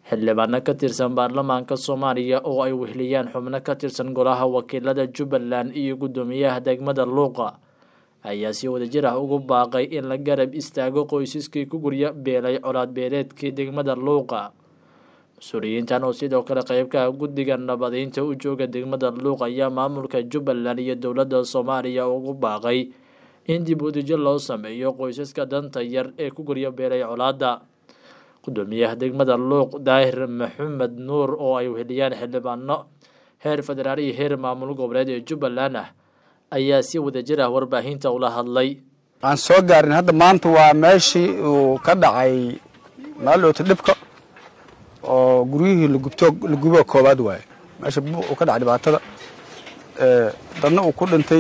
xildhibaano ka tirsan baarlamaanka soomaaliya oo ay weheliyaan xubno ka tirsan golaha wakiilada jubbaland iyo guddoomiyaha degmada luuqa ayaa si wadajir ah ugu baaqay in la garab istaago qoysaskii ku gurya beelay colaad beeleedkii degmada luuqa mas-uuliyiintan oo sidoo kale qeybka guddiga nabadeynta u jooga degmada luuq ayaa maamulka jubbaland iyo dowladda soomaaliya ugu baaqay in dib udejo loo sameeyo qoysaska danta yar ee ku gurya beelay colaadda guddoomiyaha degmada luuq daahir maxamed nuur oo ay weheliyaan xildhibaano heer federaal iyo heer maamul goboleed ee jubbaland ah ayaa si wadajir ah warbaahinta ula hadlay aan soo gaarin hadda maanta waa meeshii uu ka dhacay maalowta dhibka oo guryihii lagubto lagubo koobaad waaye meesha uu ka dhacay dhibaatada dadna uu ku dhintay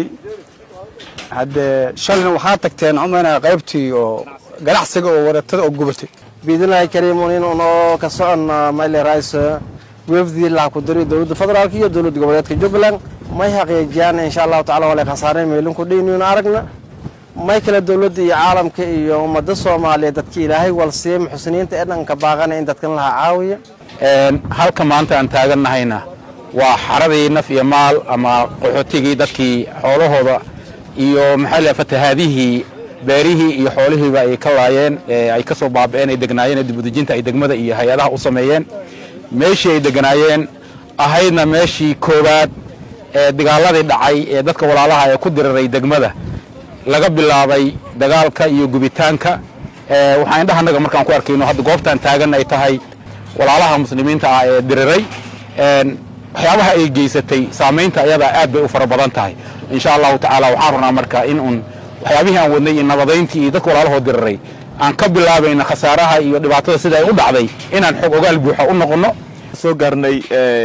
haddee shalayna waxaa tagteen umayna qaybtii oo ganacsiga oo waratada oo gubatay biidnillahi kariimun inuunoo ka soconna mayle raayso weefdii laha ku diri dowladda federaalk iyo dowladda goboleedka jubbaland may xaqiijiyaan insha allahu tacala wala khasaareen meelinku dhiinuynu aragna may kale dowladda iyo caalamka iyo ummadda soomaaliya dadka ilaahay walsiiya muxsiniinta ee dhanka baaqana in dadkan laha caawiya halka maanta aan taagannahayna waa xaradii naf iyo maal ama qaxootigii dadkii xoolahooda iyo maxaa la fatahaadihii beerihii iyo xoolihiiba ay ka laayeen ay ka soo baaba'een ay degnaayeen dibudejinta ay degmada iyo hay-adaha u sameeyeen meeshii ay deganaayeen ahaydna meeshii koowaad ee dagaaladii dhacay ee dadka walaalaha ee ku diriray degmada laga bilaabay dagaalka iyo gubitaanka waxaan indhaha annaga markaan ku arkayno hadda goobtaan taagan ay tahay walaalaha muslimiinta ah ee diriray waxyaabaha ay geysatay saamaynta ayadaa aad bay u fara badan tahay insha allahu tacaala waxaan rabnaa marka in uun waxyaabihii aan wadnay iyo nabadayntii iyo dadka walaalahoo diriray aan ka bilaabayna khasaaraha iyo dhibaatada sida ay u dhacday inaan xog ogaal buuxa u noqonno soo gaarnay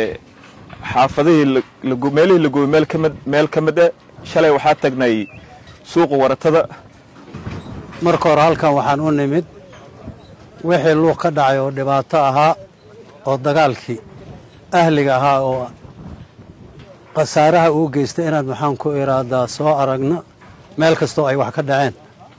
xaafadihii meelihii lagubay meel kamid meel ka mid e shalay waxaa tagnay suuqa waratada marka hore halkan waxaan u nimid wixii luuq ka dhacay oo dhibaato ahaa oo dagaalkii ahliga ahaa oo khasaaraha uu geystay inaad maxaan ku iraadaa soo aragno meel kastoo ay wax ka dhaceen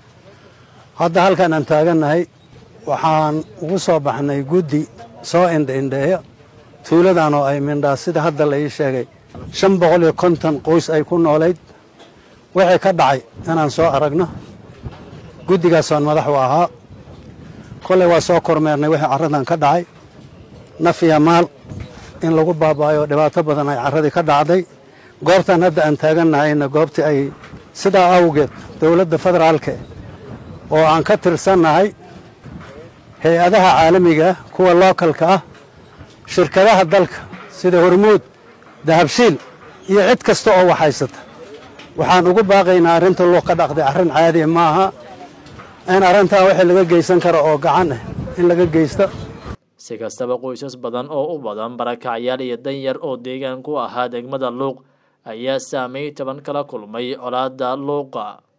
hadda halkan aan taagannahay waxaan ugu soo baxnay guddi soo indhaindheeya tuuladan oo ay mindhaa sida hadda la ii sheegay shan boqol iyo konton qoys ay ku noolayd wixii ka dhacay inaan soo aragno guddigaasaan madax u ahaa kolley waa soo kormeernay wixii carradan ka dhacay naf iyo maal in lagu baaba'ayo dhibaato badan ay carradii ka dhacday goobtan hadda aan taagannahayna goobtii ay sidaa awgeed dowladda federaalka oo aan ka tirsannahay hay-adaha caalamiga kuwa lookalka ah shirkadaha dalka sida hormuud dahabshiil iyo cid kasta oo waxhaysata waxaan ugu baaqaynaa arrinta luuq ka dhaqday arrin caadi ma aha in arrintaa wixii laga geysan karo oo gacan ah in laga geysto si kastaba qoysas badan oo u badan barakacyaal iyo danyar oo deegaan ku ahaa degmada luuq ayaa saameyn taban kala kulmay colaadda luuqa